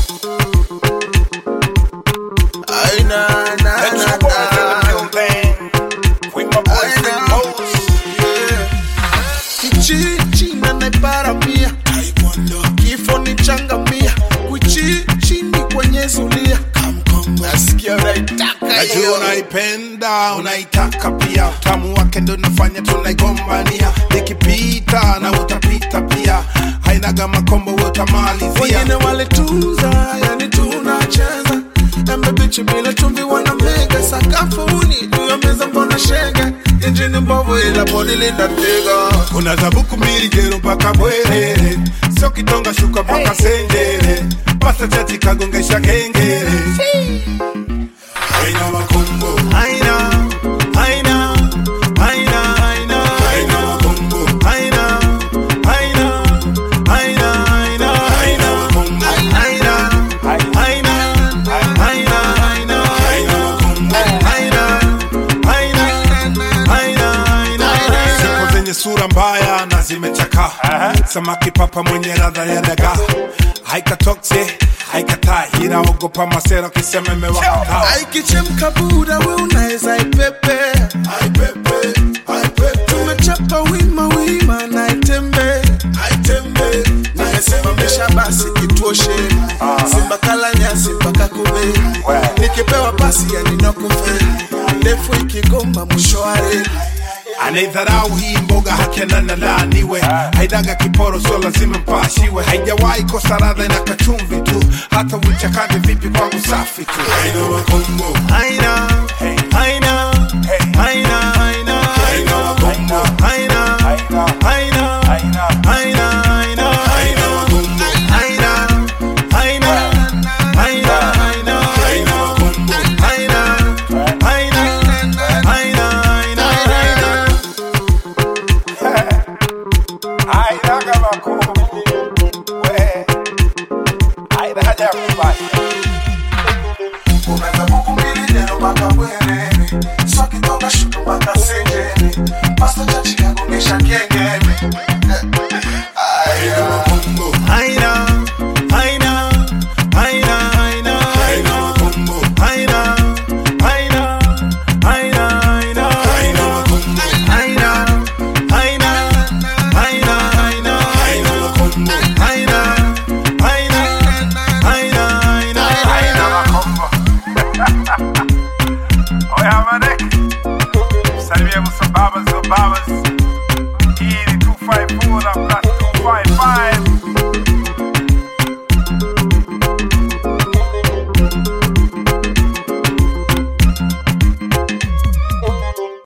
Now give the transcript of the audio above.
Ay, na, na, Let's na, go in the na. building. With my boy Ay, Rick na. Mose. Kichichi na naiparamia kifo ni changamia kuchichini kwenye zulia nasikia unaitaka Najua hiyo unaipenda unaitaka pia, utamu wake ndo nafanya tunaigombania, nikipita na utapita pia, hainaga makombo we utamalizia. wengine walitunza yani tunacheza embe bichi bila chumvi wana mega sakafuni juu ya meza mbona shega injini mbovu ila bodi linatega Kuna zabuku mbili jero mpaka Bwerere, sio kitonga shuka mpaka Senjere, pasta chachi kagongesha kengere. Haina makombo, haina haina haina haina haina makombo, haina haina haina haina haina makombo, haina haina haina haina haina makombo. haina haina haina haina Siku zenye sura mbaya na zimechakaa, samaki papa mwenye radha ya dagaa, haikatokse haikatai, inaogopa masera kisema imewakataa. aikichemka buda we unaweza ipepe Aipepe, aipepe, tumechapa wima wima na itembe aitembe, nimesimamisha basi kituoshe simba kala nyasi mpaka kube nikipewa pasi yaninokufe ndefu ikigomba mwisho wa reli anaidharau hii mboga hakena na laaniwe, haidaga kiporo sio lazima mpashiwe, haijawahi kosa radha ina kachumvi tu, hata uchakate vipi kwangu safi tu. Haina makombo, haina haina haina haina haina makombo, haina haina haina haina haina makombo, haina haina haina haina haina makombo. haina haina haina haina Hainaga makombo, we, hainaga kubali. Unaweza buku mbili neno mpaka Bwerere, so kitoka shuku mpaka Senjere, pasta chachi kagongesha kengele. Aya.